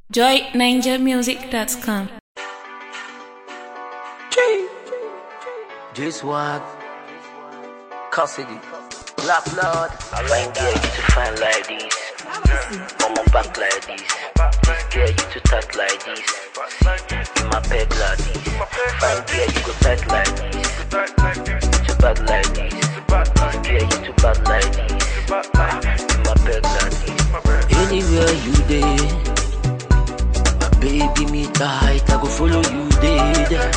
joyninjamusic.com. This one, custody, black blood. I find girl you to find like this, on my back like this. This girl you to touch like this, in my bed like this. Find girl you go tight like this, to bad like this. This girl you to bad like this, in my bed like this. Anywhere you dey, my baby me tight, I go follow you there.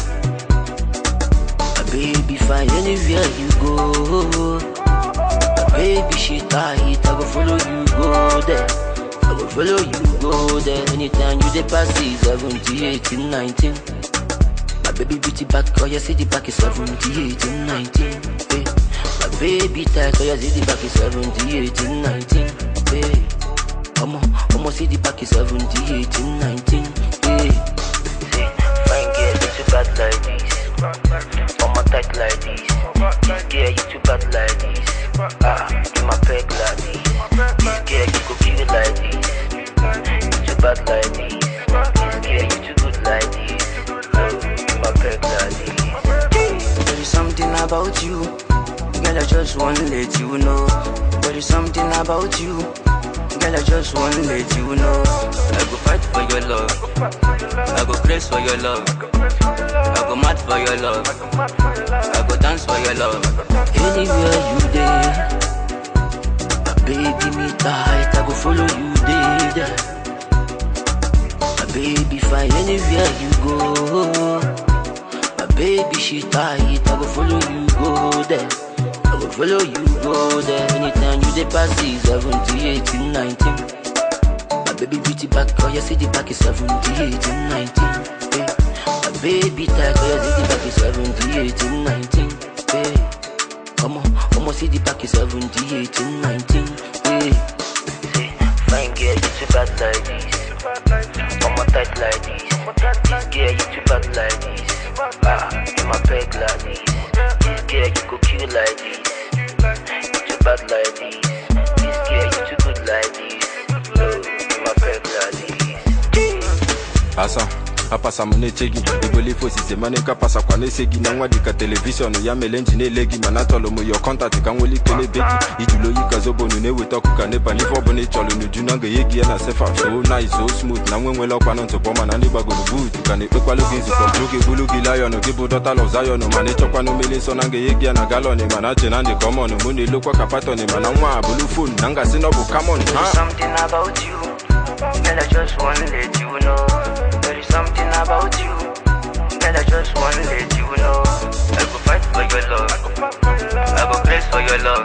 My baby fine anywhere you go. My baby she tight, I go follow you go there. I go follow you go there. Anytime you dey pass it, 70, 18, 19. My baby beauty back, oh you see the back is 70, 18, 19. Hey. My baby tight, oh you see the back is 70, 18, 19. Hey. Come on, come on, see the back is 70, 18, 19. Hey. See, fine girl, you too bad like this. On my tight like this. This girl, you too bad like this. Ah, you my peg like this. This girl, you go kill like this. You too bad like this. This girl, you too good like this. Oh, you my peg like this. There is something about you, girl. I just wanna let you know. There is something about you, girl. I just wanna let you know. I go fight for your love. I go praise for your love. I go mad for your love. I go dance for your love. Anywhere you dey, my baby me tight, I go follow you there. My baby fine anywhere you go. My baby she tight, I go follow you go there. I go follow you go there. Anytime you dey pass it, 70, 18, 19. My baby beauty back, oh you see the back is 70, 18, 19. Hey. My baby tight, oh you see the back is 70, 18, 19. Hey. Come on, come on, see the back is 70, 18, 19. Hey. See, fine girl, you too bad like this. On my tight like this. This girl, you too bad like this. Ah, you my peg like this. This girl, you go kill like this. You too bad like this. This girl, you too good like this. Oh, you my peg like this. asa apasa m na-eche gị ebolife osise mana ka pasakwa na-ese gị na nwa dịka telivishọn ya mere nji na-ele gị mana atọlụ m yo kọntaktị ka nwere ike n'ebe gị ijulu oyi ka zobonu na-eweta ọkụ ka nepa n'ife ọbụla ị chọrọ n'uju na ga-enye gị ya na sefa so nai so smooth na nwe nwere ọkwanụ ntụpọ mana ndị gbagoro buutu ka na-ekpekwalụ gị nzukọ jụ gị bulu gị layọn gị bụ dọtal of zion mana ịchọkwanụ mmiri nsọ na ga-enye gị ya na galọn mana che na ndị kọmọn mụ na-elokwa ka patọn mana nwa a bụrụ fon na ngasị na ọ bụ kamọn There ha is something about you, girl. I just wanna let you know. There is something about you, girl. I just wanna let you know. I go fight for your love. I go praise for your love.